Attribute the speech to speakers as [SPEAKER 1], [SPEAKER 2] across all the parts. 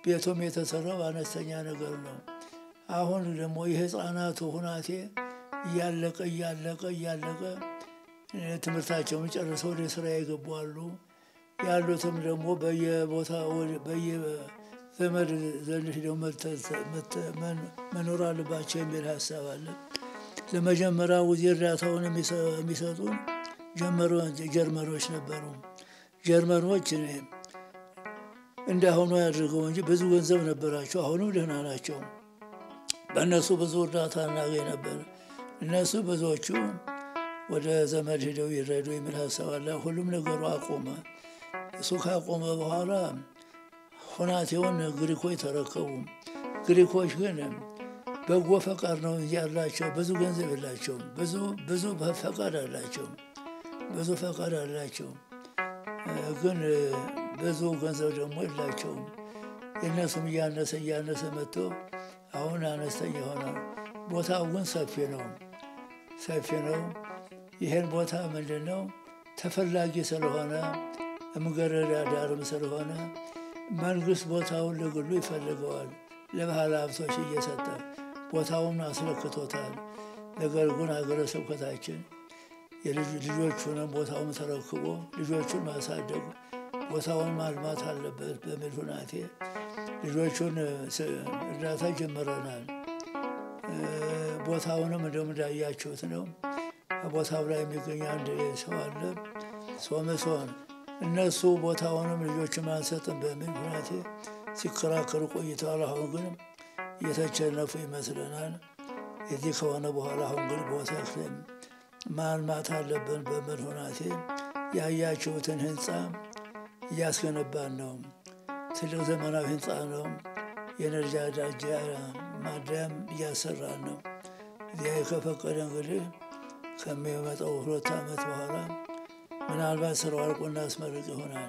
[SPEAKER 1] ቤቱም የተሰራው አነስተኛ ነገር ነው። አሁን ደግሞ የህፃናቱ ሁናቴ እያለቀ እያለቀ እያለቀ ትምህርታቸውን ጨርሰው ወደ ስራ የገቡ አሉ። ያሉትም ደግሞ በየቦታ በየዘመድ ዘንድ ሄደው መኖር አለባቸው የሚል ሀሳብ አለ። ለመጀመሪያ ጊዜ እርዳታውን የሚሰጡን ጀርመኖች ነበሩ። ጀርመኖች እንዳሁኑ ያድርገው እንጂ ብዙ ገንዘብ ነበራቸው። አሁንም ደህና ናቸው። በእነሱ ብዙ እርዳታ እናገኝ ነበር። እነሱ ብዙዎቹ ወደ ዘመድ ሄደው ይረዱ የሚል ሀሳብ አለ። ሁሉም ነገሩ አቆመ። እሱ ካቆመ በኋላ ሁናቴውን ግሪኮች ተረከቡ። ግሪኮች ግን በጎ ፈቃድ ነው እንጂ ያላቸው ብዙ ገንዘብ የላቸውም። ብዙ ብዙ ፈቃድ አላቸው። ብዙ ፈቃድ አላቸው፣ ግን ብዙ ገንዘብ ደግሞ የላቸውም። የእነሱም እያነሰ እያነሰ መጥቶ አሁን አነስተኛ ይሆናል። ቦታው ግን ሰፊ ነው፣ ሰፊ ነው። ይህን ቦታ ምንድን ነው ተፈላጊ ስለሆነ እምገረዳ ዳርም ስለሆነ መንግስት ቦታውን ለግሉ ይፈልገዋል። ለባህል ሀብቶች እየሰጠ ቦታውን አስለክቶታል። ነገር ግን ሀገረ ስብከታችን ልጆቹንም ቦታውን ተረክቦ ልጆቹን ማሳደግ ቦታውን ማልማት አለበት በሚል ሁናቴ ልጆቹን እርዳታ ጀምረናል። ቦታውንም እንደውም እንዳያችሁት ነው። ቦታው ላይ የሚገኝ አንድ ሰው አለ ሶምሶን እነሱ ቦታውንም ልጆችን አንሰጥም በሚል ሁናቴ ሲከራከሩ ቆይተዋል። አሁን ግን እየተቸነፉ ይመስለናል። የዚህ ከሆነ በኋላ አሁን ግን ቦታ ማልማት አለብን በሚል ሁናቴ ያያችሁትን ህንፃ እያስገነባን ነው። ትልቅ ዘመናዊ ህንፃ ነው። የነርጃ ዳጃ ማደያም እያሰራን ነው። እዚያ ከፈቀደ እንግዲህ ከሚመጣው ሁለት ዓመት በኋላ ምናልባት ስራው አልቆ እናስመርቅ ይሆናል።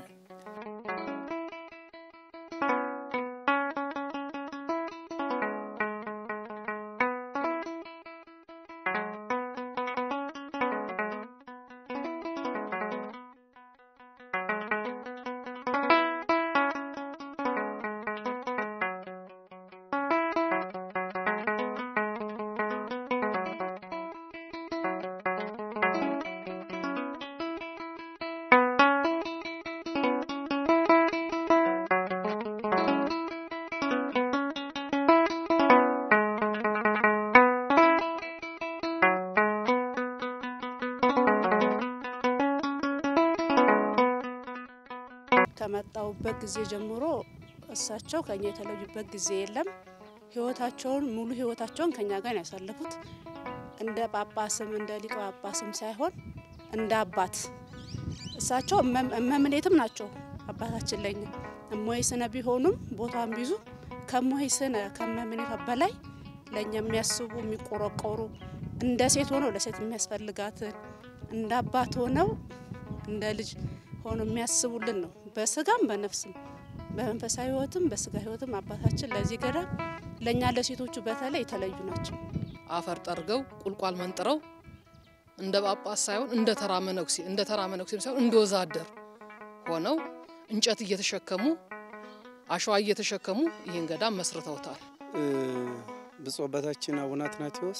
[SPEAKER 2] ከመጣሁበት ጊዜ ጀምሮ እሳቸው ከኛ የተለዩበት ጊዜ የለም። ህይወታቸውን ሙሉ ህይወታቸውን ከኛ ጋር ነው ያሳለፉት። እንደ ጳጳስም እንደ ሊቀ ጳጳስም ሳይሆን እንደ አባት እሳቸው እመምኔትም ናቸው አባታችን ለኛ እሞይ ስነ ቢሆኑም ቦታን ቢዙ ከሞይ ስነ ከመምኔት በላይ ለእኛ የሚያስቡ የሚቆረቆሩ እንደ ሴት ሆነው ለሴት የሚያስፈልጋትን እንደ አባት ሆነው እንደ ልጅ ሆነው የሚያስቡልን ነው። በስጋም በነፍስም በመንፈሳዊ ህይወትም በስጋ ህይወትም አባታችን ለዚህ ገዳም ለእኛ ለሴቶቹ በተለይ የተለዩ ናቸው።
[SPEAKER 3] አፈር ጠርገው ቁልቋል መንጥረው እንደ ጳጳስ ሳይሆን እንደ ተራ መነኩሴ እንደ ተራ መነኩሴም ሳይሆን እንደ ወዛደር ሆነው እንጨት እየተሸከሙ አሸዋ እየተሸከሙ ይህን ገዳም መስርተውታል።
[SPEAKER 4] ብፁዕ አባታችን አቡነ አትናቴዎስ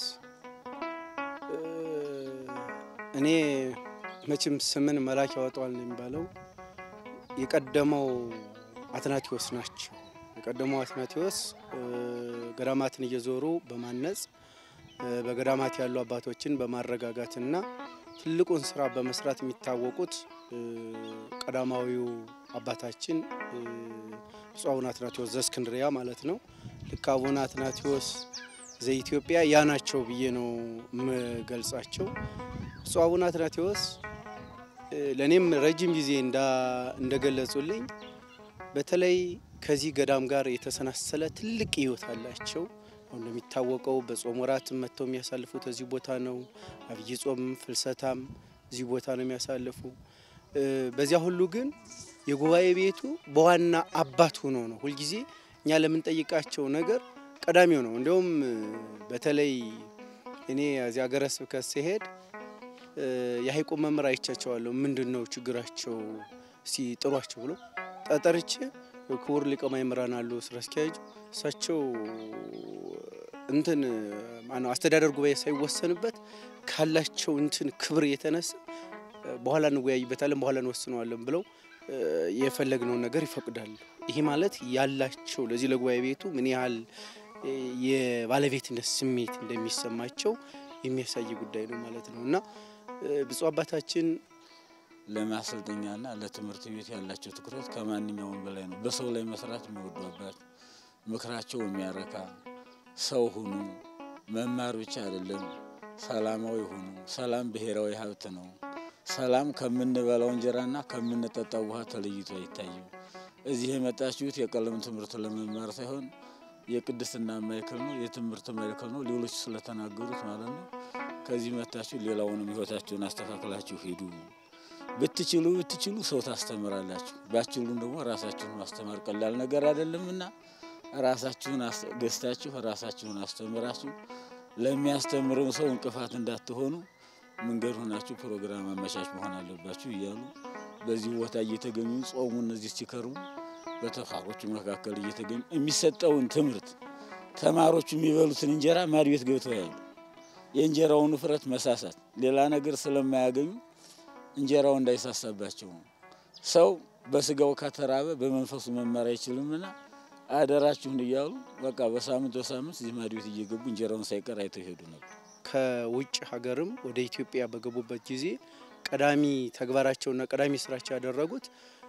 [SPEAKER 4] እኔ መቼም ስምን መላክ ያወጣዋል ነው የሚባለው። የቀደመው አትናቴዎስ ናቸው። የቀደመው አትናቴዎስ ገዳማትን እየዞሩ በማነጽ በገዳማት ያሉ አባቶችን በማረጋጋትና ትልቁን ስራ በመስራት የሚታወቁት ቀዳማዊው አባታችን ብፁዕ አቡነ አትናቴዎስ ዘእስክንድርያ ማለት ነው። ልክ አቡነ አትናቴዎስ ዘኢትዮጵያ ያ ናቸው ብዬ ነው የምገልጻቸው። ብፁዕ አቡነ አትናቴዎስ ለእኔም ረጅም ጊዜ እንደገለጹልኝ በተለይ ከዚህ ገዳም ጋር የተሰናሰለ ትልቅ ሕይወት አላቸው። አሁን እንደሚታወቀው በጾም ወራት መጥተው የሚያሳልፉት እዚህ ቦታ ነው። አብይ ጾም ፍልሰታም እዚህ ቦታ ነው የሚያሳልፉ። በዚያ ሁሉ ግን የጉባኤ ቤቱ በዋና አባት ሆኖ ነው ሁልጊዜ እኛ ለምንጠይቃቸው ነገር ቀዳሚው ነው። እንዲሁም በተለይ እኔ እዚህ ሀገረ ስብከት ሲሄድ የሀይቁ መምህር አይቻቸዋለሁ። ምንድን ነው ችግራቸው እስቲ ጥሯቸው ብሎ ጠጠርቼ ክቡር ሊቀ ማእምራን አሉ ስራ አስኪያጅ እሳቸው እንትን ማነው አስተዳደር ጉባኤ ሳይወሰንበት ካላቸው እንትን ክብር የተነሳ በኋላ እንወያይበታለን በኋላ እንወስነዋለን ብለው የፈለግነውን ነገር ይፈቅዳሉ። ይሄ ማለት ያላቸው ለዚህ ለጉባኤ ቤቱ ምን ያህል የባለቤትነት ስሜት እንደሚሰማቸው የሚያሳይ ጉዳይ ነው ማለት ነው እና ብፁዕ አባታችን
[SPEAKER 5] ለማሰልጠኛና ለትምህርት ቤት ያላቸው ትኩረት ከማንኛውም በላይ ነው። በሰው ላይ መስራት የሚወዱ አባት፣ ምክራቸው የሚያረካ ሰው ሁኑ። መማር ብቻ አይደለም፣ ሰላማዊ ሁኑ። ሰላም ብሔራዊ ሀብት ነው። ሰላም ከምንበላው እንጀራና ከምንጠጣው ውሃ ተለይቶ አይታይም። እዚህ የመጣችሁት የቀለም ትምህርት ለመማር ሳይሆን የቅድስና ማዕከል ነው፣ የትምህርት ማዕከል ነው። ሌሎች ስለተናገሩት ማለት ነው። ከዚህ መታችሁ ሌላውንም ህይወታችሁን አስተካክላችሁ ሂዱ። ብትችሉ ብትችሉ ሰው ታስተምራላችሁ፣ ባችሉም ደግሞ ራሳችሁን ማስተማር ቀላል ነገር አይደለምና ራሳችሁን ገዝታችሁ ራሳችሁን አስተምራችሁ ለሚያስተምረው ሰው እንቅፋት እንዳትሆኑ መንገድ ሆናችሁ ፕሮግራም አመቻች መሆን አለባችሁ እያሉ በዚህ ቦታ እየተገኙ ጾሙ እነዚህ ሲከርሙ በተፋሮቹ መካከል እየተገኙ የሚሰጠውን ትምህርት ተማሪዎቹ የሚበሉትን እንጀራ ማድ ቤት ገብተው ያሉ የእንጀራውን ውፍረት መሳሳት ሌላ ነገር ስለማያገኙ እንጀራው እንዳይሳሳባቸው ነው። ሰው በስጋው ከተራበ በመንፈሱ መማር አይችልምና አደራችሁን እያሉ በቃ በሳምንት በሳምንት እዚህ ማድ ቤት እየገቡ እንጀራውን ሳይቀር አይተው ይሄዱ ነበር።
[SPEAKER 4] ከውጭ ሀገርም ወደ ኢትዮጵያ በገቡበት ጊዜ ቀዳሚ ተግባራቸውና ቀዳሚ ስራቸው ያደረጉት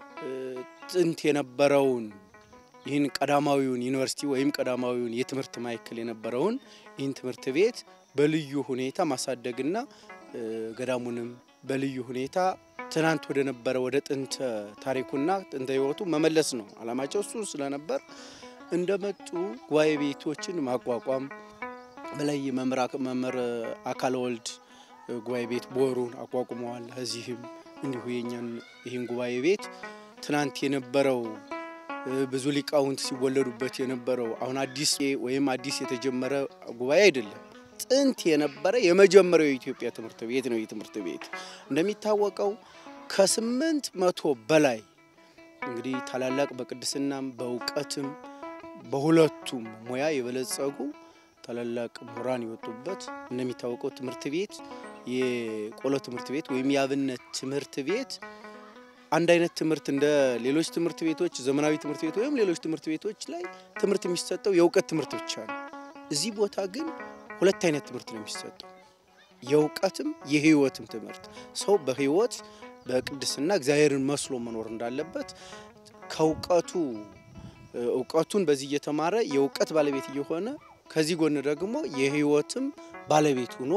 [SPEAKER 4] ጥንት የነበረውን ይህን ቀዳማዊውን ዩኒቨርሲቲ ወይም ቀዳማዊውን የትምህርት ማዕከል የነበረውን ይህን ትምህርት ቤት በልዩ ሁኔታ ማሳደግና ገዳሙንም በልዩ ሁኔታ ትናንት ወደ ነበረ ወደ ጥንት ታሪኩና ጥንተ ሕይወቱ መመለስ ነው አላማቸው። እሱ ስለነበር እንደመጡ ጉባኤ ቤቶችን ማቋቋም በላይ መምህር አካለ ወልድ ጉባኤ ቤት ቦሩን አቋቁመዋል። እዚህም እንዲሁ የኛን ይህን ጉባኤ ቤት ትናንት የነበረው ብዙ ሊቃውንት ሲወለዱበት የነበረው አሁን አዲስ ወይም አዲስ የተጀመረ ጉባኤ አይደለም። ጥንት የነበረ የመጀመሪያው የኢትዮጵያ ትምህርት ቤት ነው። ይህ ትምህርት ቤት እንደሚታወቀው ከስምንት መቶ በላይ እንግዲህ ታላላቅ በቅድስናም በእውቀትም በሁለቱም ሙያ የበለጸጉ ታላላቅ ምሁራን የወጡበት እንደሚታወቀው ትምህርት ቤት የቆሎ ትምህርት ቤት ወይም የአብነት ትምህርት ቤት አንድ አይነት ትምህርት እንደ ሌሎች ትምህርት ቤቶች ዘመናዊ ትምህርት ቤት ወይም ሌሎች ትምህርት ቤቶች ላይ ትምህርት የሚሰጠው የእውቀት ትምህርት ብቻ ነው። እዚህ ቦታ ግን ሁለት አይነት ትምህርት ነው የሚሰጠው፣ የእውቀትም የሕይወትም ትምህርት። ሰው በሕይወት በቅድስና እግዚአብሔርን መስሎ መኖር እንዳለበት ከእውቀቱ እውቀቱን በዚህ እየተማረ የእውቀት ባለቤት እየሆነ ከዚህ ጎን ደግሞ የሕይወትም ባለቤት ሆኖ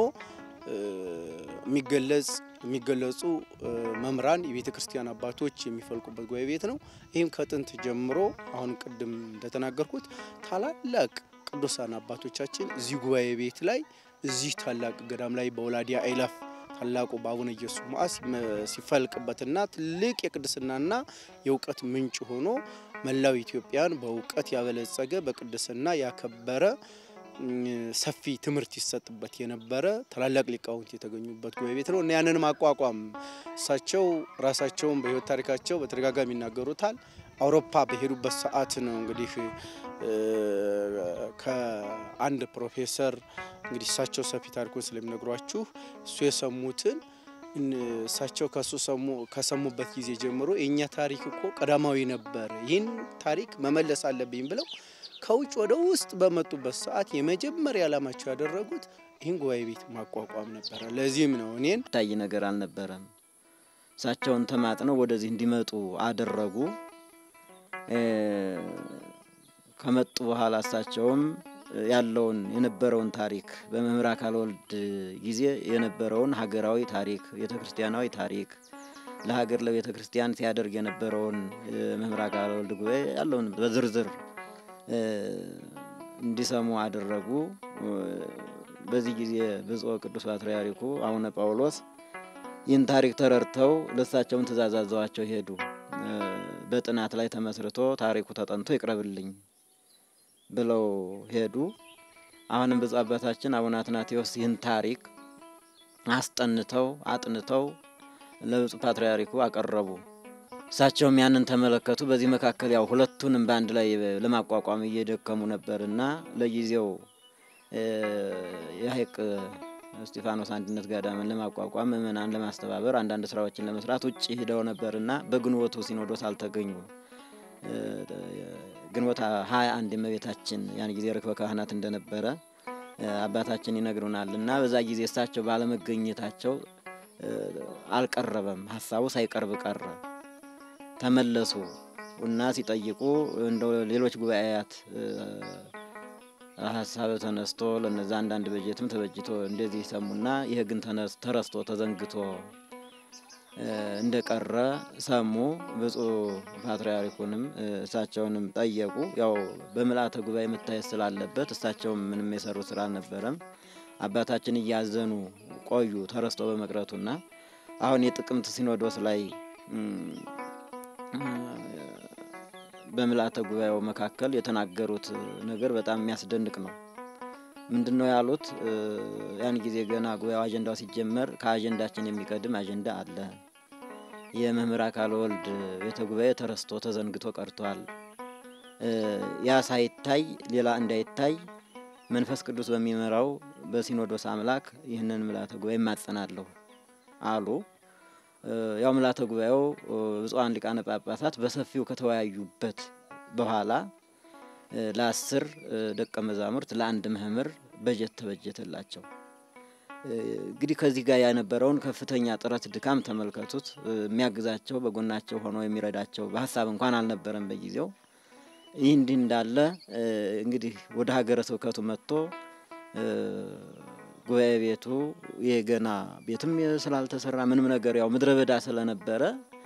[SPEAKER 4] የሚገለጽ የሚገለጹ መምህራን የቤተ ክርስቲያን አባቶች የሚፈልቁበት ጉባኤ ቤት ነው። ይህም ከጥንት ጀምሮ አሁን ቅድም እንደተናገርኩት ታላላቅ ቅዱሳን አባቶቻችን እዚህ ጉባኤ ቤት ላይ እዚህ ታላቅ ገዳም ላይ በወላዲያ አይላፍ ታላቁ በአቡነ ኢየሱስ ሞዐ ሲፈልቅበትና ትልቅ የቅድስናና የእውቀት ምንጭ ሆኖ መላው ኢትዮጵያን በእውቀት ያበለጸገ በቅድስና ያከበረ ሰፊ ትምህርት ይሰጥበት የነበረ ታላላቅ ሊቃውንት የተገኙበት ጉባኤ ቤት ነው እና ያንን ማቋቋም እሳቸው ራሳቸውን በሕይወት ታሪካቸው በተደጋጋሚ ይናገሩታል። አውሮፓ በሄዱበት ሰዓት ነው እንግዲህ ከአንድ ፕሮፌሰር እንግዲህ እሳቸው ሰፊ ታሪኩን ስለሚነግሯችሁ እሱ የሰሙትን እሳቸው ከሱ ከሰሙበት ጊዜ ጀምሮ የእኛ ታሪክ እኮ ቀዳማዊ ነበር፣ ይህን ታሪክ መመለስ አለብኝ ብለው ከውጭ ወደ ውስጥ በመጡበት ሰዓት የመጀመሪያ ዓላማቸው ያደረጉት ይህን ጉባኤ ቤት ማቋቋም ነበረ። ለዚህም ነው እኔን
[SPEAKER 6] ታይ ነገር አልነበረም። እሳቸውን ተማጥነው ወደዚህ እንዲመጡ አደረጉ። ከመጡ በኋላ እሳቸውም ያለውን የነበረውን ታሪክ በመምህር አካለ ወልድ ጊዜ የነበረውን ሀገራዊ ታሪክ፣ ቤተ ክርስቲያናዊ ታሪክ ለሀገር ለቤተ ክርስቲያን ሲያደርግ የነበረውን መምህር አካለ ወልድ ጉባኤ ያለውን በዝርዝር እንዲሰሙ አደረጉ። በዚህ ጊዜ ብፁዕ ቅዱስ ፓትርያርኩ አቡነ ጳውሎስ ይህን ታሪክ ተረድተው ለእሳቸውን ትእዛዝ አዘዋቸው ሄዱ። በጥናት ላይ ተመስርቶ ታሪኩ ተጠንቶ ይቅረብልኝ ብለው ሄዱ። አሁንም ብፁዕ አባታችን አቡነ አትናቴዎስ ይህን ታሪክ አስጠንተው አጥንተው ለብፁዕ ፓትርያርኩ አቀረቡ። እሳቸውም ያንን ተመለከቱ። በዚህ መካከል ያው ሁለቱንም በአንድ ላይ ለማቋቋም እየደከሙ ነበርና ለጊዜው የሀይቅ እስጢፋኖስ አንድነት ገዳምን ለማቋቋም ምእመናን ለማስተባበር አንዳንድ ስራዎችን ለመስራት ውጭ ሂደው ነበርና በግንቦቱ ሲኖዶስ አልተገኙም። ግንቦት ሀያ አንድ እመቤታችን ያን ጊዜ ርክበ ካህናት እንደነበረ አባታችን ይነግሩናል እና በዛ ጊዜ እሳቸው ባለመገኘታቸው አልቀረበም፣ ሀሳቡ ሳይቀርብ ቀረ። ተመለሱ እና ሲጠይቁ እንደ ሌሎች ጉባኤያት ሀሳብ ተነስቶ ለነዛ አንዳንድ በጀትም ተበጅቶ እንደዚህ ሰሙና ይህ ግን ተረስቶ ተዘንግቶ እንደቀረ ሰሙ። ብፁዕ ፓትርያርኩንም እሳቸውንም ጠየቁ። ያው በምልአተ ጉባኤ መታየት ስላለበት እሳቸውም ምንም የሰሩት ስራ አልነበረም። አባታችን እያዘኑ ቆዩ ተረስቶ በመቅረቱና አሁን የጥቅምት ሲኖዶስ ላይ በምልአተ ጉባኤው መካከል የተናገሩት ነገር በጣም የሚያስደንቅ ነው። ምንድን ነው ያሉት? ያን ጊዜ ገና ጉባኤው አጀንዳው ሲጀመር ከአጀንዳችን የሚቀድም አጀንዳ አለ። የመምህር አካለ ወልድ ቤተ ጉባኤ ተረስቶ ተዘንግቶ ቀርቷል። ያ ሳይታይ ሌላ እንዳይታይ መንፈስ ቅዱስ በሚመራው በሲኖዶስ አምላክ ይህንን ምልአተ ጉባኤ እማጸናለሁ አሉ። ያው ምልአተ ጉባኤው ብፁዓን ሊቃነ ጳጳሳት በሰፊው ከተወያዩበት በኋላ ለአስር ደቀ መዛሙርት ለአንድ መምህር በጀት ተበጀተላቸው። እንግዲህ ከዚህ ጋር የነበረውን ከፍተኛ ጥረት ድካም ተመልከቱት። የሚያግዛቸው በጎናቸው ሆኖ የሚረዳቸው በሀሳብ እንኳን አልነበረም በጊዜው። ይህ እንዲህ እንዳለ እንግዲህ ወደ ሀገረ ስብከቱ መጥቶ ጉባኤ ቤቱ የገና ቤትም ስላልተሰራ ምንም ነገር ያው ምድረ በዳ ስለነበረ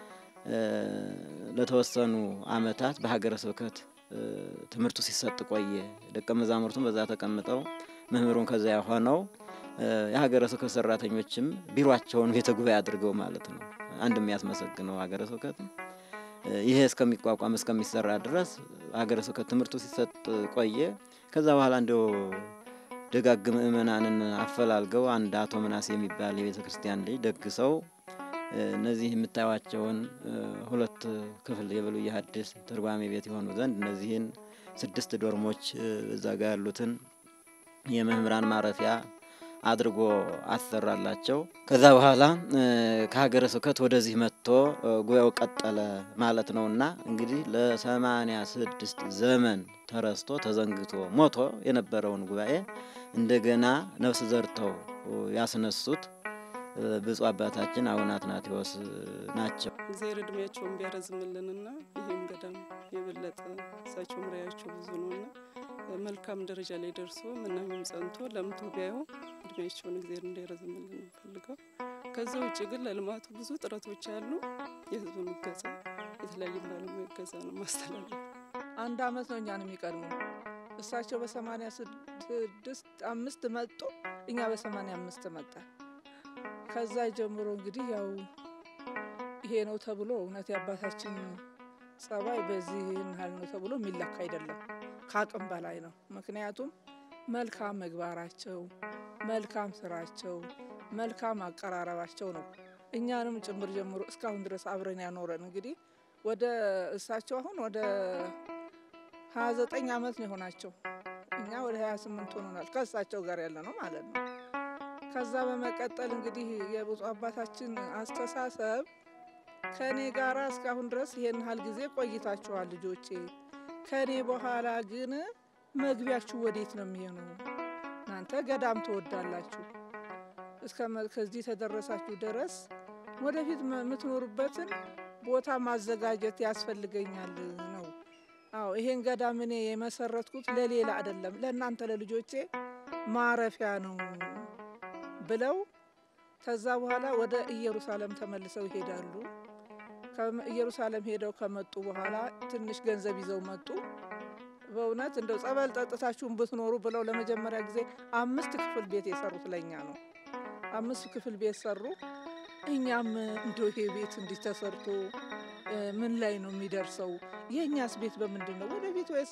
[SPEAKER 6] ለተወሰኑ ዓመታት በሀገረ ስብከት ትምህርቱ ሲሰጥ ቆየ። ደቀ መዛሙርቱም በዛ ተቀምጠው መምህሩን ከዚያ ሆነው የሀገረ ስብከት ሰራተኞችም ቢሮቸውን ቤተ ጉባኤ አድርገው ማለት ነው። አንድ የሚያስመሰግነው ሀገረ ስብከት ይሄ እስከሚቋቋም እስከሚሰራ ድረስ ሀገረ ስብከት ትምህርቱ ሲሰጥ ቆየ። ከዛ በኋላ እንዲያው ደጋግ ምእመናንን አፈላልገው አንድ አቶ ምናሴ የሚባል የቤተ ክርስቲያን ልጅ ደግሰው እነዚህ የምታዩቸውን ሁለት ክፍል የብሉይ ሐዲስ ትርጓሜ ቤት የሆኑ ዘንድ እነዚህን ስድስት ዶርሞች እዛ ጋር ያሉትን የመምህራን ማረፊያ አድርጎ አሰራላቸው። ከዛ በኋላ ከሀገረ ስብከት ወደዚህ መጥቶ ጉባኤው ቀጠለ ማለት ነው እና እንግዲህ ለሰማንያ ስድስት ዘመን ተረስቶ ተዘንግቶ ሞቶ የነበረውን ጉባኤ እንደገና ነፍስ ዘርተው ያስነሱት ብፁዕ አባታችን አቡነ አትናቴዎስ ናቸው።
[SPEAKER 7] እግዚአብሔር እድሜያቸውን ቢያረዝምልንና ይህም ገዳም የበለጠ እሳቸው ምራያቸው ብዙ ነውና መልካም ደረጃ ላይ ደርሶ ምናምም ጸንቶ ለምቶ ቢያየው እድሜያቸውን እግዚአብሔር እንዲያረዝምልን ነው ፈልገው። ከዛ ውጭ ግን ለልማቱ ብዙ ጥረቶች አሉ። የህዝቡን እገዛ፣ የተለያዩ ባለሙያ እገዛ ነው ማስተላለፍ።
[SPEAKER 8] አንድ አመት ነው እኛን የሚቀድሙ እሳቸው በሰማኒያ ስድስት አምስት መጡ፣ እኛ በሰማኒያ አምስት መጣ። ከዛ ጀምሮ እንግዲህ ያው ይሄ ነው ተብሎ እውነት የአባታችን ጸባይ በዚህ ያህል ነው ተብሎ የሚለካ አይደለም። ከአቅም በላይ ነው። ምክንያቱም መልካም ምግባራቸው፣ መልካም ስራቸው፣ መልካም አቀራረባቸው ነው እኛንም ጭምር ጀምሮ እስካሁን ድረስ አብረን ያኖረን። እንግዲህ ወደ እሳቸው አሁን ወደ ሀያ ዘጠኝ አመት ነው የሆናቸው። እኛ ወደ ሀያ ስምንት ሆኖናል ከእሳቸው ጋር ያለ ነው ማለት ነው። ከዛ በመቀጠል እንግዲህ የብፁዕ አባታችን አስተሳሰብ ከእኔ ጋር እስካሁን ድረስ ይሄን ያህል ጊዜ ቆይታችኋል ልጆቼ ከእኔ በኋላ ግን መግቢያችሁ ወዴት ነው የሚሆነው? እናንተ ገዳም ትወዳላችሁ እስከ ከዚህ ተደረሳችሁ ድረስ ወደፊት የምትኖሩበትን ቦታ ማዘጋጀት ያስፈልገኛል ነው። አዎ ይሄን ገዳም እኔ የመሰረትኩት ለሌላ አይደለም፣ ለእናንተ ለልጆቼ ማረፊያ ነው ብለው ከዛ በኋላ ወደ ኢየሩሳሌም ተመልሰው ይሄዳሉ። ኢየሩሳሌም ሄደው ከመጡ በኋላ ትንሽ ገንዘብ ይዘው መጡ። በእውነት እንደው ጸበል ጠጥታችሁን ብትኖሩ ብለው ለመጀመሪያ ጊዜ አምስት ክፍል ቤት የሰሩት ለእኛ ነው። አምስት ክፍል ቤት ሰሩ። እኛም እንደው ይሄ ቤት እንዲህ ተሰርቶ ምን ላይ ነው የሚደርሰው? የእኛስ ቤት በምንድን ነው ወደፊት ወይስ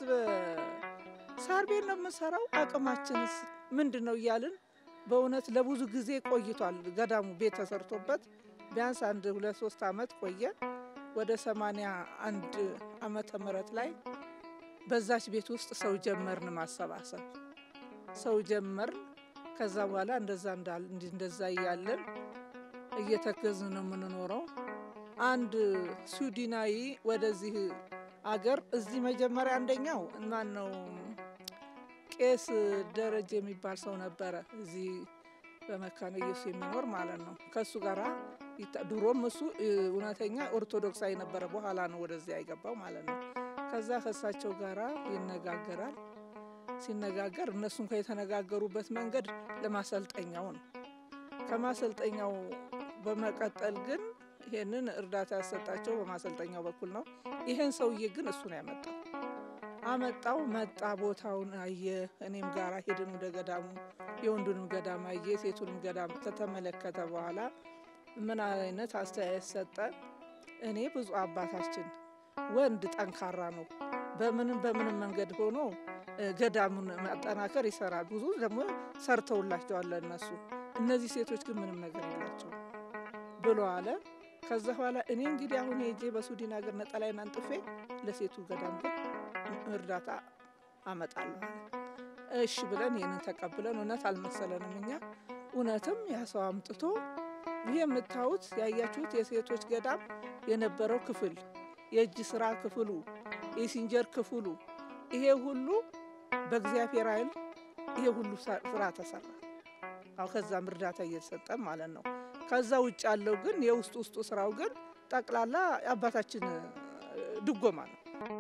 [SPEAKER 8] ሳር ቤት ነው የምንሰራው? አቅማችንስ ምንድን ነው እያልን በእውነት ለብዙ ጊዜ ቆይቷል። ገዳሙ ቤት ተሰርቶበት ቢያንስ አንድ ሁለት ሶስት አመት ቆየ። ወደ ሰማንያ አንድ ዓመተ ምህረት ላይ በዛች ቤት ውስጥ ሰው ጀመርን ማሰባሰብ ሰው ጀመርን። ከዛ በኋላ እንደዛ እንዳል እንደዛ እያለን እየተገዝን ነው የምንኖረው። አንድ ስዊድናዊ ወደዚህ አገር እዚህ መጀመሪያ አንደኛው ማን ነው ቄስ ደረጀ የሚባል ሰው ነበረ እዚህ በመካነ ኢየሱስ የሚኖር ማለት ነው። ከእሱ ጋራ ይታ- ድሮም እሱ እ, እውነተኛ ኦርቶዶክሳዊ ነበረ። በኋላ ነው ወደዚያ የገባው ማለት ነው። ከዛ ከእሳቸው ጋራ ይነጋገራል። ሲነጋገር እነሱም የተነጋገሩበት መንገድ ለማሰልጠኛው ነው። ከማሰልጠኛው በመቀጠል ግን ይሄንን እርዳታ ያሰጣቸው በማሰልጠኛው በኩል ነው። ይሄን ሰውዬ ግን እሱ ነው ያመጣው። አመጣው መጣ፣ ቦታውን አየ። እኔም ጋራ ሄድን ወደ ገዳሙ። የወንዱንም ገዳም አየ፣ ሴቱንም ገዳም ከተመለከተ በኋላ ምን አይነት አስተያየት ሰጠ? እኔ ብዙ አባታችን ወንድ ጠንካራ ነው፣ በምንም በምንም መንገድ ሆኖ እ፣ ገዳሙን ማጠናከር ይሰራል። ብዙ ደግሞ ሰርተውላቸዋል እነሱ። እነዚህ ሴቶች ግን ምንም ነገር የላቸው ብሎ አለ። ከዛ በኋላ እኔ እንግዲህ አሁን ሄጄ በሱዲን ሀገር ነጠላይን አንጥፌ ለሴቱ ገዳም ግን እርዳታ አመጣለሁ አለ። እሺ ብለን ይህንን ተቀብለን እውነት አልመሰለንም እኛ እውነትም ያ ሰው አምጥቶ ይህ የምታዩት ያያችሁት የሴቶች ገዳም የነበረው ክፍል የእጅ ስራ ክፍሉ የሲንጀር ክፍሉ ይሄ ሁሉ በእግዚአብሔር ኃይል ይሄ ሁሉ ሳ- ስራ ተሰራ። አሁ ከዛም እርዳታ እየተሰጠን ማለት ነው። ከዛ ውጭ ያለው ግን የውስጥ ውስጡ ስራው ግን ጠቅላላ የአባታችን እ፣ ድጎማ ነው።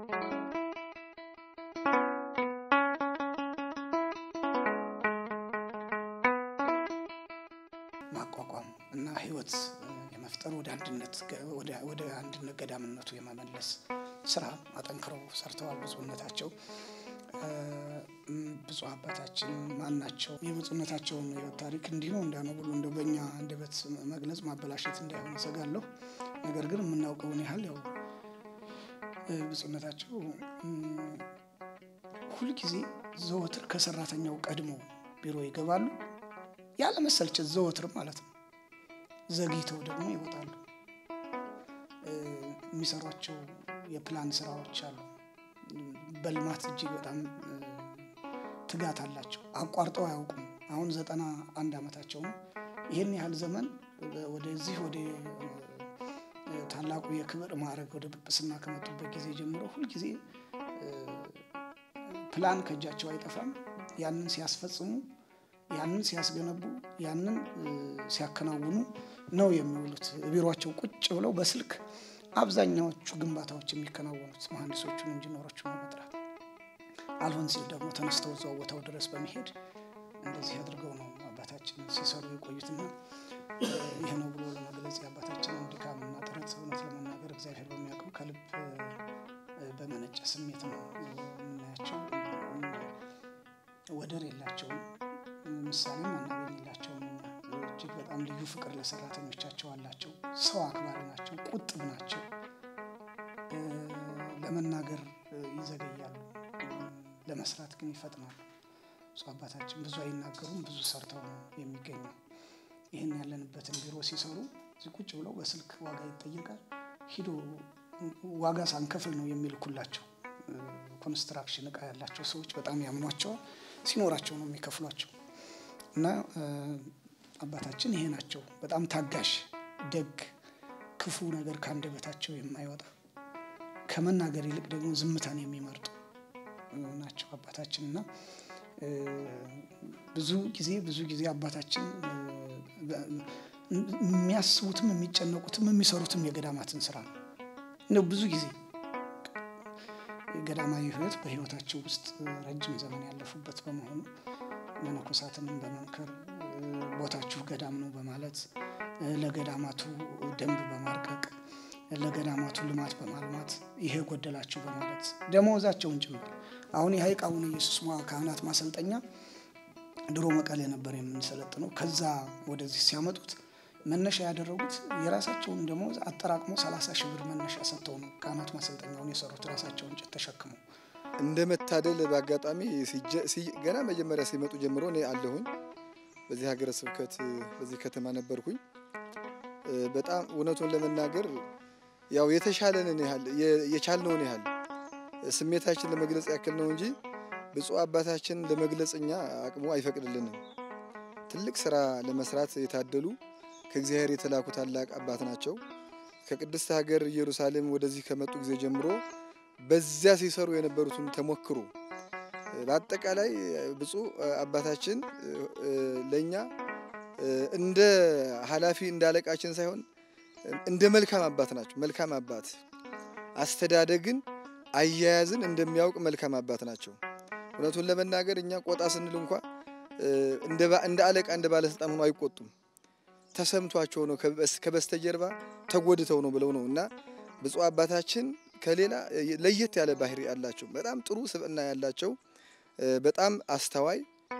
[SPEAKER 9] ማቋቋም እና ህይወት እ, የመፍጠር ወደ አንድነት ገ- ወደ- ወደ አንድነት ገዳምነቱ የመመለስ ስራ አጠንክረው ሰርተዋል። ብፁዕነታቸው እ፣ ም፣ ብፁዕ አባታችን ማን ናቸው? የብፁዕነታቸውን ህይወት ታሪክ እንዲህ ነው እንዲያ ነው ብሎ እንደ በእኛ አንደበት መግለጽ ማበላሸት እንዳይሆን እሰጋለሁ። ነገር ግን የምናውቀውን ያህል ያው እ፣ ብፁዕነታቸው ም፣ ሁልጊዜ ዘወትር ከሰራተኛው ቀድሞ ቢሮ ይገባሉ። ያለ መሰልቸት ዘወትር ማለት ነው። ዘግይተው ደግሞ ይወጣሉ። እ፣ የሚሰሯቸው የፕላን ስራዎች አሉ። በልማት እጅግ በጣም እ፣ ትጋት አላቸው። አቋርጠው አያውቁም። አሁን ዘጠና አንድ ዓመታቸው ነው። ይህን ያህል ዘመን ወ- ወደዚህ ወደ እ፣ ታላቁ የክብር ማዕረግ ወደ ጵጵስና ከመጡበት ጊዜ ጀምሮ ሁልጊዜ እ፣ ፕላን ከእጃቸው አይጠፋም። ያንን ሲያስፈጽሙ ያንን ሲያስገነቡ ያንን እ፣ ሲያከናውኑ ነው የሚውሉት። ቢሮቸው ቁጭ ብለው በስልክ አብዛኛዎቹ ግንባታዎች የሚከናወኑት መሐንዲሶቹን፣ ኢንጂነሮቹን በመጥራት አልሆን ሲል ደግሞ ተነስተው እዛው ቦታው ድረስ በመሄድ እንደዚህ አድርገው ነው አባታችን ሲሰሩ የቆዩትና እ፣ ይህ ነው ብሎ ለመግለጽ የአባታችንን ድካምና ጥረት እውነት ለመናገር እግዚአብሔር በሚያውቀው ከልብ እ፣ በመነጨ ስሜት ነው የምናያቸው። ወደር የላቸውም። ምሳሌም አናገኝላቸውም። እኛ እጅግ በጣም ልዩ ፍቅር ለሰራተኞቻቸው አላቸው። ሰው አክባሪ ናቸው። ቁጥብ ናቸው። እ፣ ለመናገር እ፣ ይዘገያሉ፣ እ፣ ለመስራት ግን ይፈጥናሉ። እሱ አባታችን ብዙ አይናገሩም፣ ብዙ ሰርተው ነው የሚገኙ። ይህን ያለንበትን ቢሮ ሲሰሩ እዚህ ቁጭ ብለው በስልክ ዋጋ ይጠየቃል። ሂዶ ዋጋ ሳንከፍል ነው የሚልኩላቸው። እ፣ ኮንስትራክሽን እቃ ያላቸው ሰዎች በጣም ያምኗቸዋል። ሲኖራቸው ነው የሚከፍሏቸው። እና እ፣ አባታችን ይሄ ናቸው። በጣም ታጋሽ፣ ደግ፣ ክፉ ነገር ከአንደበታቸው የማይወጣ ከመናገር ይልቅ ደግሞ ዝምታን የሚመርጡ እ፣ ናቸው አባታችን እና እ፣ ብዙ ጊዜ ብዙ ጊዜ አባታችን እ፣ በ- የሚያስቡትም የሚጨነቁትም የሚሰሩትም የገዳማትን ስራ ነው። እንደው ብዙ ጊዜ የገዳማዊ ሕይወት በሕይወታቸው ውስጥ ረጅም ዘመን ያለፉበት በመሆኑ መነኮሳትንም በመምከር እ፣ ቦታችሁ ገዳም ነው በማለት እ፣ ለገዳማቱ ደንብ በማርቀቅ ለገዳማቱ ልማት በማልማት ይሄ ጎደላችሁ በማለት ደመወዛቸውን ጭምር አሁን የሀይቅ አቡነ ኢየሱስ ሞዐ ካህናት ማሰልጠኛ ድሮ መቀሌ ነበር የምንሰለጥነው። ከዛ ወደዚህ ሲያመጡት መነሻ ያደረጉት የራሳቸውን ደመወዝ አጠራቅሞ 30 ሺህ ብር መነሻ ሰጥተው ነው ካህናት ማሰልጠኛውን የሰሩት ራሳቸውን እንጨት ተሸክመው።
[SPEAKER 10] እንደ መታደል በአጋጣሚ ሲጀ- ሲ- ገና መጀመሪያ ሲመጡ ጀምሮ እኔ አለሁኝ በዚህ ሀገረ ስብከት በዚህ ከተማ ነበርኩኝ። እ፣ በጣም እውነቱን ለመናገር ያው የተሻለንን ያህል የ- የቻልነውን ያህል ስሜታችን ለመግለጽ ያክል ነው እንጂ ብፁዕ አባታችን ለመግለጽ እኛ አቅሙ አይፈቅድልንም። ትልቅ ስራ ለመስራት የታደሉ ከእግዚአብሔር የተላኩ ታላቅ አባት ናቸው። ከቅድስት ሀገር ኢየሩሳሌም ወደዚህ ከመጡ ጊዜ ጀምሮ በዚያ ሲሰሩ የነበሩትን ተሞክሮ በአጠቃላይ ብፁዕ አባታችን ለእኛ እንደ ኃላፊ እንደ አለቃችን ሳይሆን እንደ መልካም አባት ናቸው። መልካም አባት አስተዳደግን፣ አያያዝን እንደሚያውቅ መልካም አባት ናቸው። እውነቱን ለመናገር እኛ ቆጣ ስንል እንኳ እንደ ባ- እንደ አለቃ እንደ ባለስልጣን ሆኖ አይቆጡም። ተሰምቷቸው ነው ከበስ- ከበስተጀርባ ተጎድተው ነው ብለው ነው እና ብፁዕ አባታችን ከሌላ ለየት ያለ ባህሪ ያላቸው በጣም ጥሩ ስብዕና ያላቸው በጣም አስተዋይ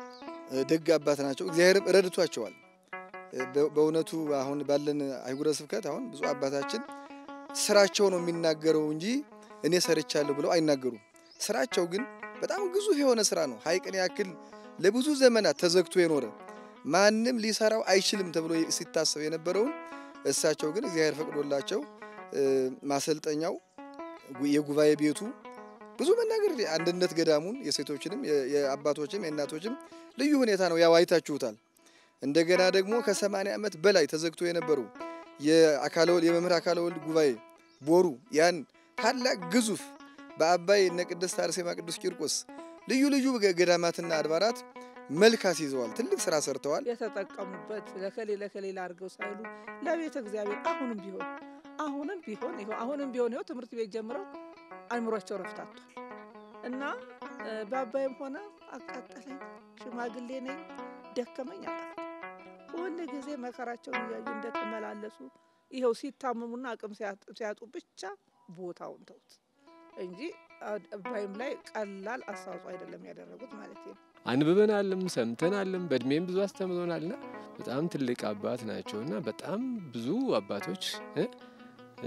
[SPEAKER 10] ደግ አባት ናቸው። እግዚአብሔርም ረድቷቸዋል። በ- በእውነቱ አሁን ባለን አህጉረ ስብከት አሁን ብፁዕ አባታችን ስራቸው ነው የሚናገረው እንጂ እኔ ሰርቻለሁ ብለው አይናገሩም። ስራቸው ግን በጣም ግዙፍ የሆነ ስራ ነው። ሐይቅን ያክል ለብዙ ዘመናት ተዘግቶ የኖረ ማንም ሊሰራው አይችልም ተብሎ ሲታሰብ የነበረውን እሳቸው ግን እግዚአብሔር ፈቅዶላቸው እ፣ ማሰልጠኛው ጉ- የጉባኤ ቤቱ ብዙ መናገር አንድነት ገዳሙን የሴቶችንም የ- የአባቶችም የእናቶችም ልዩ ሁኔታ ነው። ያው አይታችሁታል። እንደገና ደግሞ ከሰማንያ ዓመት በላይ ተዘግቶ የነበረው የአካለ ወልድ የመምህር አካለ ወልድ ጉባኤ ቦሩ ያን ታላቅ ግዙፍ በአባይ እነ ቅድስት አርሴማ ቅዱስ ቂርቆስ ልዩ ልዩ ገ- ገዳማትና አድባራት መልክ አስይዘዋል። ትልቅ ስራ ሰርተዋል።
[SPEAKER 8] የተጠቀሙበት ለከሌ ለከሌ ላድርገው ሳይሉ ለቤተ እግዚአብሔር አሁንም ቢሆን አሁንም ቢሆን ይኸው አሁንም ቢሆን ይኸው ትምህርት ቤት ጀምረው አይምሯቸው ረፍታቷል እና እ፣ በአባይም ሆነ አቃጠለኝ፣ ሽማግሌ ነኝ፣ ደከመኝ አላት። ሁል ጊዜ መከራቸውን እያዩ እንደተመላለሱ ይኸው ሲታመሙና አቅም ሲያጥ- ሲያጡ ብቻ ቦታውን ተውት እንጂ አ- አባይም ላይ ቀላል አስተዋጽኦ አይደለም ያደረጉት ማለት ነው።
[SPEAKER 11] አንብበናልም ሰምተናልም በእድሜም ብዙ አስተምሮናልና በጣም ትልቅ አባት ናቸው እና በጣም ብዙ አባቶች እ እ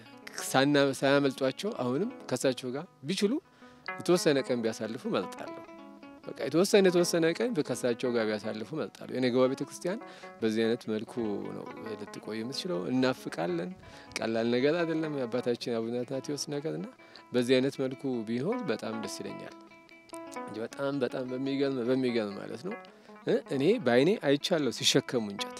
[SPEAKER 11] ሳና- ሳያመልጧቸው አሁንም ከሳቸው ጋር ቢችሉ የተወሰነ ቀን ቢያሳልፉ መርጣለሁ። በቃ የተወሰነ የተወሰነ ቀን ከሳቸው ጋር ቢያሳልፉ መርጣለሁ። የነገዋ ቤተ ክርስቲያን በዚህ አይነት መልኩ ነው ልትቆይ የምትችለው። እናፍቃለን። ቀላል ነገር አይደለም የአባታችን አቡነ አትናቴዎስ ነገር እና በዚህ አይነት መልኩ ቢሆን በጣም ደስ ይለኛል እንጂ በጣም በጣም በሚገርም በሚገርም ማለት ነው እ እኔ በአይኔ አይቻለሁ ሲሸከሙ እንጨት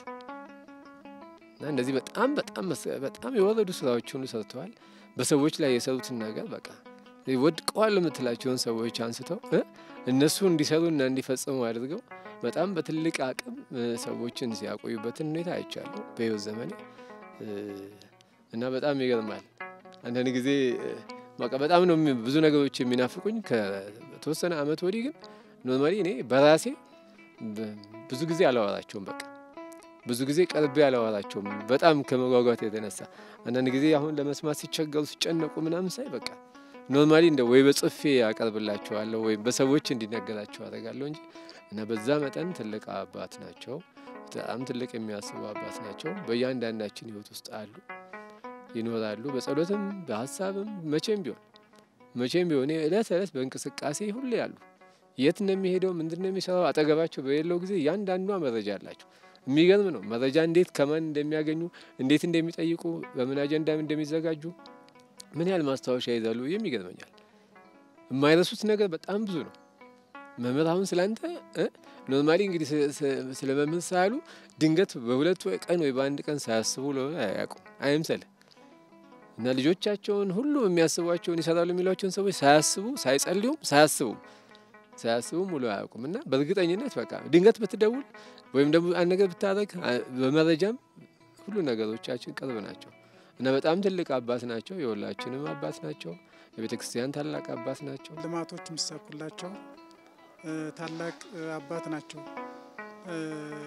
[SPEAKER 11] እና እንደዚህ በጣም በጣም መስ- በጣም የወረዱ ስራዎች ሁሉ ሰርተዋል። በሰዎች ላይ የሰሩትን ነገር በቃ ወድቀዋል የምትላቸውን ሰዎች አንስተው እ እነሱ እንዲሰሩና እንዲፈጽሙ አድርገው በጣም በትልቅ አቅም እ ሰዎችን ሲያቆዩበትን ሁኔታ አይቻለሁ በሕይወት ዘመኔ እ እና በጣም ይገርማል። አንዳንድ ጊዜ እ በቃ በጣም ነው የሚ- ብዙ ነገሮች የሚናፍቁኝ። ከተወሰነ አመት ወዲህ ግን ኖርማሊ እኔ በራሴ በ- ብዙ ጊዜ አላወራቸውም። በቃ ብዙ ጊዜ ቀርቤ አላወራቸውም። በጣም ከመጓጓት የተነሳ አንዳንድ ጊዜ አሁን ለመስማት ሲቸገሩ ሲጨነቁ ምናምን ሳይ በቃ ኖርማሊ እንደ ወይ በጽፌ ያቀርብላቸዋለሁ ወይም በሰዎች እንዲነገራቸው አደርጋለሁ እንጂ እና በዛ መጠን ትልቅ አባት ናቸው። በጣም ትልቅ የሚያስቡ አባት ናቸው። በእያንዳንዳችን ህይወት ውስጥ አሉ፣ ይኖራሉ። በጸሎትም በሀሳብም መቼም ቢሆን መቼም ቢሆን እለት እለት በእንቅስቃሴ ሁሌ ያሉ የት እንደሚሄደው ምንድን ነው የሚሰራው አጠገባቸው በሌለው ጊዜ እያንዳንዷ መረጃ አላቸው። የሚገርም ነው። መረጃ እንዴት ከማን እንደሚያገኙ እንዴት እንደሚጠይቁ በምን አጀንዳም እንደሚዘጋጁ ምን ያህል ማስታወሻ ይዛሉ የሚገርመኛል። የማይረሱት ነገር በጣም ብዙ ነው። መምህር አሁን ስላንተ ኖርማሊ እንግዲህ ስ- ስ- ስለ መምህር ሳያሉ ድንገት በሁለት ወይ ቀን ወይ በአንድ ቀን ሳያስቡ ለሆነ አያውቁም። አይምሰልህ እና ልጆቻቸውን ሁሉ የሚያስቧቸውን ይሰራሉ የሚሏቸውን ሰዎች ሳያስቡ ሳይጸልዩም ሳያስቡም ሳያስቡም ውሎ አያውቁም እና በእርግጠኝነት በቃ ድንገት ብትደውል ወይም ደግሞ አንድ ነገር ብታደርግ አ- በመረጃም ሁሉ ነገሮቻችን ቅርብ ናቸው እና በጣም ትልቅ አባት ናቸው። የሁላችንም አባት ናቸው። የቤተ ክርስቲያን ታላቅ አባት ናቸው።
[SPEAKER 12] ልማቶች የሚሳኩላቸው እ፣ ታላቅ እ፣ አባት ናቸው። እ፣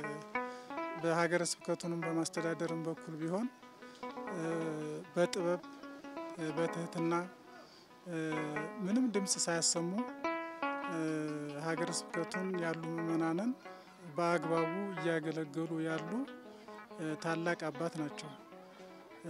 [SPEAKER 12] በሀገረ ስብከቱንም በማስተዳደርም በኩል ቢሆን እ፣ በጥበብ እ፣ በትህትና እ፣ ምንም ድምፅ ሳያሰሙ እ፣ ሀገረ ስብከቱን ያሉ ምእመናንን በአግባቡ እያገለገሉ ያሉ እ፣ ታላቅ አባት ናቸው። እ፣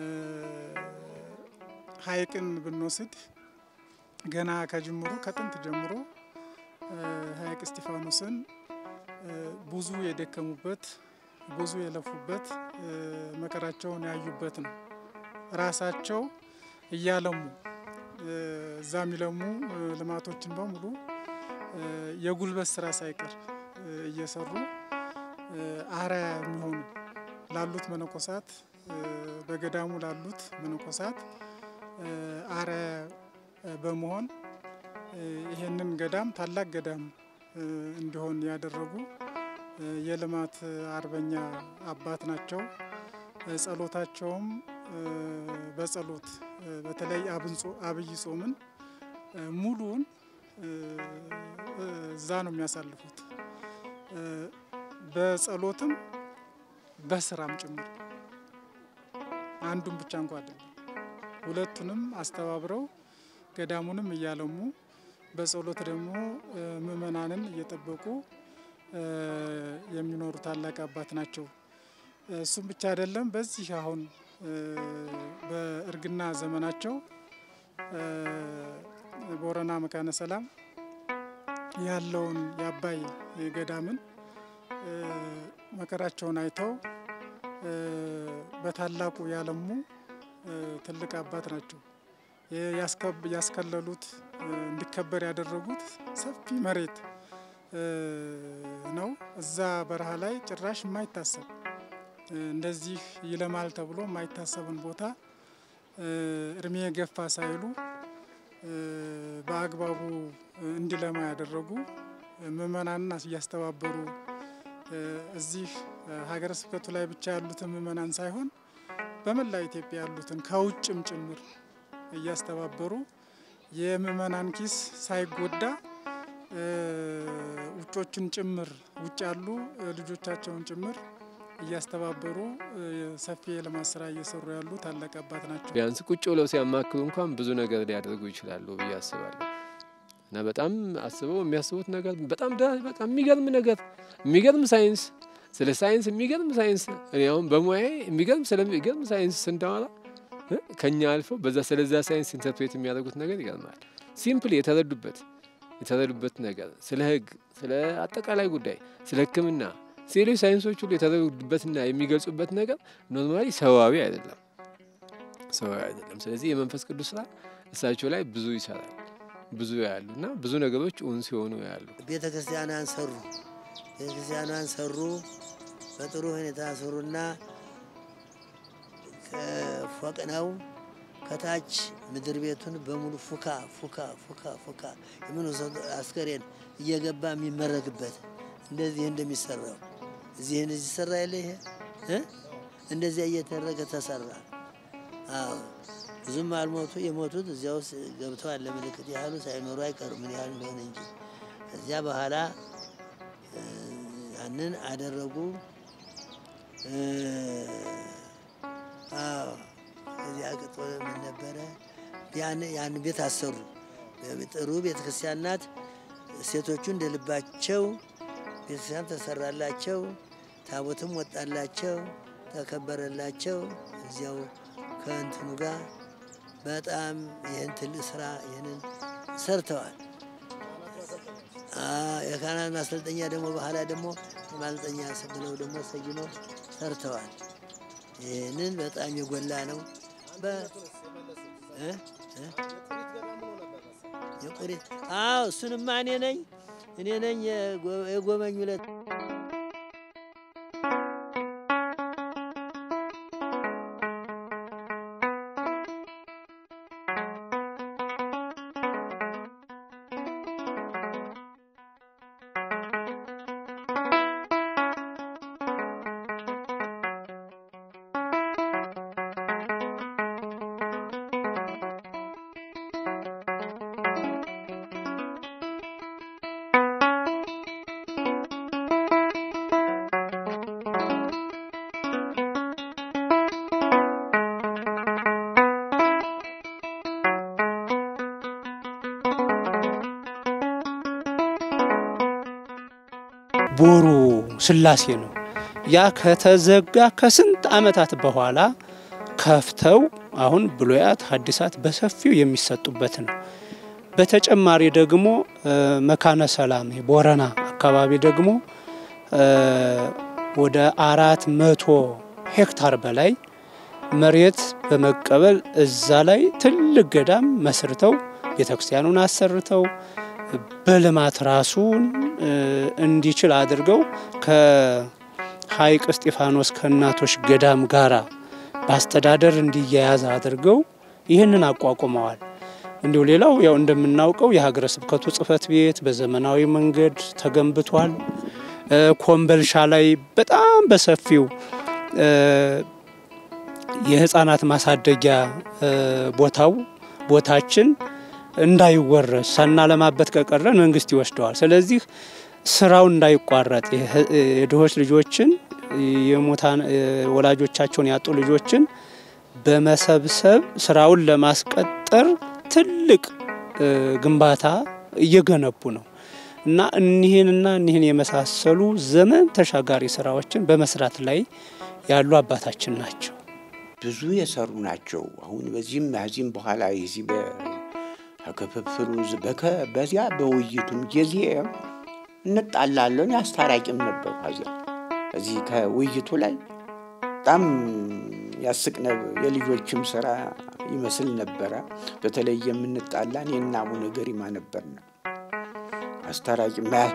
[SPEAKER 12] ሐይቅን ብንወስድ ገና ከጅምሮ ከጥንት ጀምሮ እ፣ ሐይቅ እስጢፋኖስን እ፣ ብዙ የደከሙበት ብዙ የለፉበት እ፣ መከራቸውን ያዩበት ነው። ራሳቸው እያለሙ እዛ የሚለሙ ልማቶችን በሙሉ የጉልበት ስራ ሳይቀር እየሰሩ አርአያ የሚሆኑ ላሉት መነኮሳት በገዳሙ ላሉት መነኮሳት አርአያ በመሆን ይህንን ገዳም ታላቅ ገዳም እንዲሆን ያደረጉ የልማት አርበኛ አባት ናቸው። ጸሎታቸውም በጸሎት በተለይ አብይ ጾምን ሙሉውን እዛ ነው የሚያሳልፉት። በጸሎትም በስራም ጭምር አንዱን ብቻ እንኳ አይደለም፣ ሁለቱንም አስተባብረው ገዳሙንም እያለሙ በጸሎት ደግሞ ምእመናንን እየጠበቁ የሚኖሩ ታላቅ አባት ናቸው። እሱም ብቻ አይደለም። በዚህ አሁን በእርግና ዘመናቸው ቦረና መካነ ሰላም ያለውን የአባይ ገዳምን መከራቸውን አይተው በታላቁ ያለሙ ትልቅ አባት ናቸው። ያስከለሉት እንዲከበር ያደረጉት ሰፊ መሬት ነው። እዛ በረሃ ላይ ጭራሽ የማይታሰብ እንደዚህ ይለማል ተብሎ የማይታሰብን ቦታ እድሜ የገፋ ሳይሉ በአግባቡ እንዲለማ ያደረጉ ምእመናንን እያስተባበሩ እዚህ ሀገረ ስብከቱ ላይ ብቻ ያሉትን ምእመናን ሳይሆን በመላ ኢትዮጵያ ያሉትን ከውጭም ጭምር እያስተባበሩ የምእመናን ኪስ ሳይጎዳ ውጮችን ጭምር ውጭ ያሉ ልጆቻቸውን ጭምር እያስተባበሩ ሰፊ የልማት ስራ እየሰሩ ያሉ ታላቅ አባት ናቸው።
[SPEAKER 11] ቢያንስ ቁጭ ብለው ሲያማክሉ እንኳን ብዙ ነገር ሊያደርጉ ይችላሉ ብዬ አስባለሁ። እና በጣም አስበው የሚያስቡት ነገር በጣም በቃ የሚገርም ነገር የሚገርም ሳይንስ ስለ ሳይንስ የሚገርም ሳይንስ እኔ አሁን በሙያዬ የሚገርም ስለሚገርም ሳይንስ ስንዳወራ ከኛ አልፈው በዛ ስለዛ ሳይንስ ኢንተርፕሬት የሚያደርጉት ነገር ይገርማል። ሲምፕል የተረዱበት የተረዱበት ነገር ስለ ሕግ ስለ አጠቃላይ ጉዳይ ስለ ሕክምና ሌሎች ሳይንሶች ሁሉ የተረዱበትና የሚገልጹበት ነገር ኖርማሊ ሰዋዊ አይደለም፣ ሰዋዊ አይደለም። ስለዚህ የመንፈስ ቅዱስ ስራ እሳቸው ላይ ብዙ ይሰራል፣ ብዙ ያሉ እና ብዙ ነገሮች እውን ሲሆኑ ያሉ
[SPEAKER 13] ቤተ ክርስቲያኗን ሰሩ። ቤተ ክርስቲያኗን ሰሩ፣ በጥሩ ሁኔታ ሰሩና ፎቅ ነው። ከታች ምድር ቤቱን በሙሉ ፉካ ፉካ ፉካ ፉካ የምን አስከሬን እየገባ የሚመረግበት እንደዚህ እንደሚሰራው እዚህ እንደዚህ ሰራ የለ ይሄ እንደዚያ እየተደረገ ተሰራ። አዎ ብዙም አልሞቱ። የሞቱት እዚያ ውስጥ ገብተዋል። ለምልክት ያህሉ ሳይኖሩ አይቀሩም ምን ያህል እንደሆነ እንጂ ከዚያ በኋላ ያንን አደረጉ። አዎ ከዚያ ቅጦ ምን ነበረ? ያን ቤት አሰሩ። ጥሩ ቤተ ክርስቲያን ናት። ሴቶቹ እንደ ልባቸው ቤተክርስቲያን ተሰራላቸው። ታቦትም ወጣላቸው፣ ተከበረላቸው። እዚያው ከእንትኑ ጋር በጣም ይህን ትልቅ ስራ ይህንን ሰርተዋል። የካህናት ማሰልጠኛ ደግሞ በኋላ ደግሞ ማሰልጠኛ ብለው ደግሞ ሰይመው ሰርተዋል። ይህንን በጣም የጎላ ነው። የቁሪት አዎ፣ እሱንማ እኔ ነኝ እኔ ነኝ የጎበኙ ዕለት
[SPEAKER 14] ቦሩ ስላሴ ነው። ያ ከተዘጋ ከስንት ዓመታት በኋላ ከፍተው አሁን ብሉያት ሐዲሳት በሰፊው የሚሰጡበት ነው። በተጨማሪ ደግሞ መካነ ሰላም ቦረና አካባቢ ደግሞ ወደ አራት መቶ ሄክታር በላይ መሬት በመቀበል እዛ ላይ ትልቅ ገዳም መስርተው ቤተክርስቲያኑን አሰርተው በልማት ራሱን እንዲችል አድርገው ከሀይቅ እስጢፋኖስ ከእናቶች ገዳም ጋራ በአስተዳደር እንዲያያዝ አድርገው ይህንን አቋቁመዋል። እንዲሁ ሌላው ያው እንደምናውቀው የሀገረ ስብከቱ ጽሕፈት ቤት በዘመናዊ መንገድ ተገንብቷል። ኮምበልሻ ላይ በጣም በሰፊው የህፃናት ማሳደጊያ ቦታው ቦታችን እንዳይወረስ ሳናለማበት ከቀረን መንግስት ይወስደዋል። ስለዚህ ስራው እንዳይቋረጥ የድሆች ልጆችን የሙታን ወላጆቻቸውን ያጡ ልጆችን በመሰብሰብ ስራውን ለማስቀጠር ትልቅ ግንባታ እየገነቡ ነው እና እኒህንና እኒህን የመሳሰሉ ዘመን ተሻጋሪ ስራዎችን በመስራት ላይ ያሉ አባታችን ናቸው።
[SPEAKER 15] ብዙ የሰሩ ናቸው። አሁን በዚህም ከዚህም በኋላ የዚህ በክፍፍሉ በዚያ በውይይቱም ጊዜ እንጣላለን። አስታራቂም ነበሩ። ከዚያ እዚህ ከውይይቱ ላይ በጣም ያስቅ የልጆችም ስራ ይመስል ነበረ። በተለይ የምንጣላ እኔና አቡነ ገሪማ ነበርን። አስታራቂ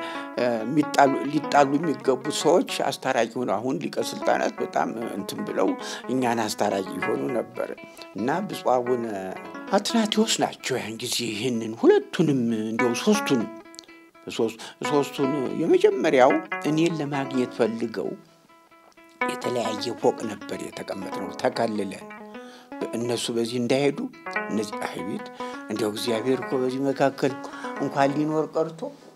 [SPEAKER 15] ሊጣሉ የሚገቡ ሰዎች አስታራቂ ሆነው አሁን ሊቀ ስልጣናት በጣም እንትን ብለው እኛን አስታራቂ ሆኑ ነበር እና ብፁዕ አቡነ አትናቴዎስ ናቸው ያን ጊዜ ይህንን ሁለቱንም እንዲያው ሶስቱንም ሶስቱን የመጀመሪያው እኔን ለማግኘት ፈልገው የተለያየ ፎቅ ነበር የተቀመጥነው ተከልለን እነሱ በዚህ እንዳይሄዱ እነዚህ አይቤት እንዲያው እግዚአብሔር እኮ በዚህ መካከል እንኳን ሊኖር ቀርቶ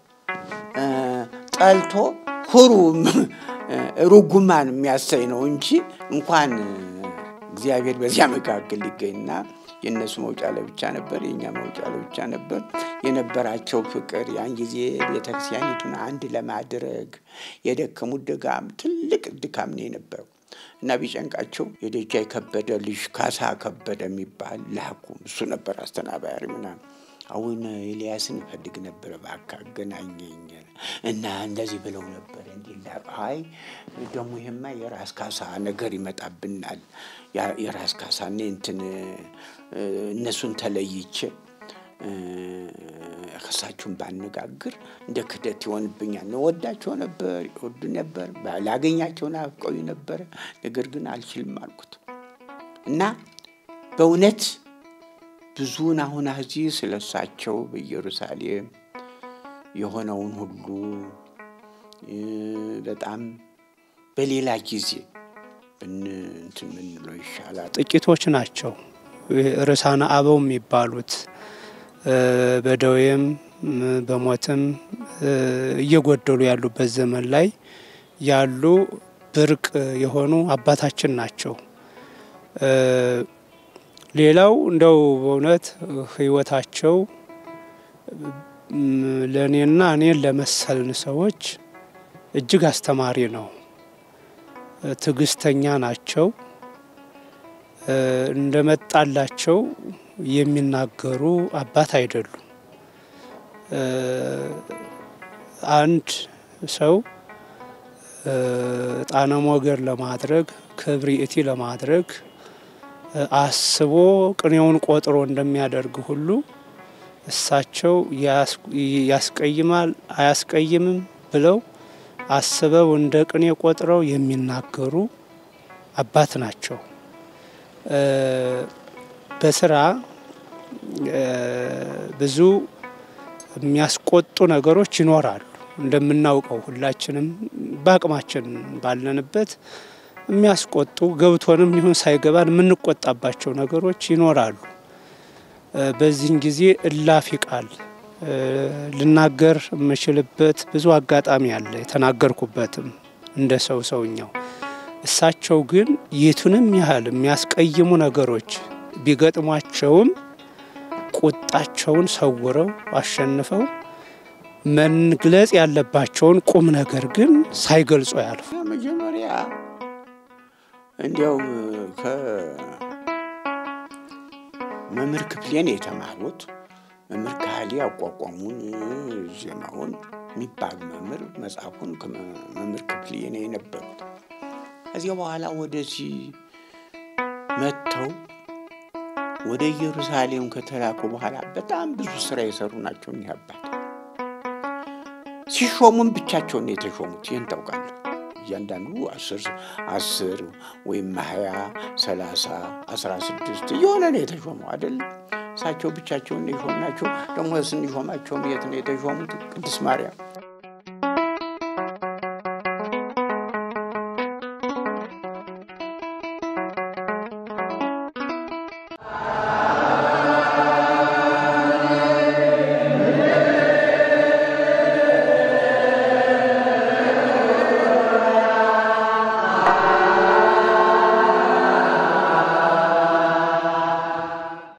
[SPEAKER 15] ጠልቶ ሁሩ ሩጉማን የሚያሳይ ነው እንጂ እንኳን እግዚአብሔር በዚያ መካከል ሊገኝና የእነሱ መውጫ ለብቻ ነበር፣ የእኛ መውጫ ለብቻ ነበር። የነበራቸው ፍቅር ያን ጊዜ ቤተክርስቲያኒቱን አንድ ለማድረግ የደከሙት ድካም ትልቅ ድካም ነው የነበረው እና ቢጨንቃቸው የደጃይ ከበደ ልጅ ካሳ ከበደ የሚባል ላኩ። እሱ ነበር አስተናባሪ ምናምን። አሁን ኤልያስን እፈልግ ነበረ፣ እባክህ አገናኘኝ እና እንደዚህ ብለው ነበር። እንዲህ አይ ደግሞ ይሄማ የራስ ካሳ ነገር ይመጣብናል። የራስ ካሳ እኔ እንትን እነሱን ተለይቼ ከሳችሁን ባነጋግር እንደ ክደት ይሆንብኛል። ወዳቸው ነበር፣ ይወዱ ነበር፣ ላገኛቸው ናፍቀው ነበረ። ነገር ግን አልችልም አልኩት እና በእውነት ብዙውን አሁን እዚህ ስለ እሳቸው በኢየሩሳሌም የሆነውን ሁሉ በጣም በሌላ ጊዜ እንትን ምንለው ይሻላል።
[SPEAKER 14] ጥቂቶች ናቸው ርዕሳነ አበው የሚባሉት በደዌም በሞትም እየጎደሉ ያሉበት ዘመን ላይ ያሉ ብርቅ የሆኑ አባታችን ናቸው። ሌላው እንደው በእውነት ሕይወታቸው ለእኔና እኔን ለመሰልን ሰዎች እጅግ አስተማሪ ነው። ትዕግስተኛ ናቸው። እንደመጣላቸው የሚናገሩ አባት አይደሉም። አንድ ሰው ጣነ ሞገር ለማድረግ ክብሪእቲ ለማድረግ አስቦ ቅኔውን ቆጥሮ እንደሚያደርግ ሁሉ እሳቸው ያስቀይማል አያስቀይምም ብለው አስበው እንደ ቅኔ ቆጥረው የሚናገሩ አባት ናቸው። በስራ ብዙ የሚያስቆጡ ነገሮች ይኖራሉ። እንደምናውቀው ሁላችንም በአቅማችን ባለንበት የሚያስቆጡ ገብቶንም ይሁን ሳይገባን የምንቆጣባቸው ነገሮች ይኖራሉ። በዚህን ጊዜ እላፊ ቃል ልናገር የምችልበት ብዙ አጋጣሚ አለ፣ የተናገርኩበትም እንደ ሰው ሰውኛው። እሳቸው ግን የቱንም ያህል የሚያስቀይሙ ነገሮች ቢገጥሟቸውም ቁጣቸውን ሰውረው አሸንፈው መግለጽ ያለባቸውን ቁም ነገር ግን ሳይገልጹ ያልፉ
[SPEAKER 15] መጀመሪያ እንዲያው ከመምህር ክፍሌን የተማሩት መምህር ካህሌ አቋቋሙን ዜማውን የሚባል መምህር መጽሐፉን መምህር ክፍሌ ነው የነበሩት። ከዚያ በኋላ ወደዚህ መጥተው ወደ ኢየሩሳሌም ከተላኩ በኋላ በጣም ብዙ ስራ የሰሩ ናቸው እኒህ አባት። ሲሾሙም ብቻቸውን ነው የተሾሙት። ይህን ታውቃለህ። እያንዳንዱ አስር አስር ወይም ሀያ ሰላሳ አስራ ስድስት እየሆነ ነው የተሾመው አይደለም። እሳቸው ብቻቸውን ነው የሾምናቸው። ደግሞ ስንሾማቸውም የት ነው የተሾሙት? ቅድስት ማርያም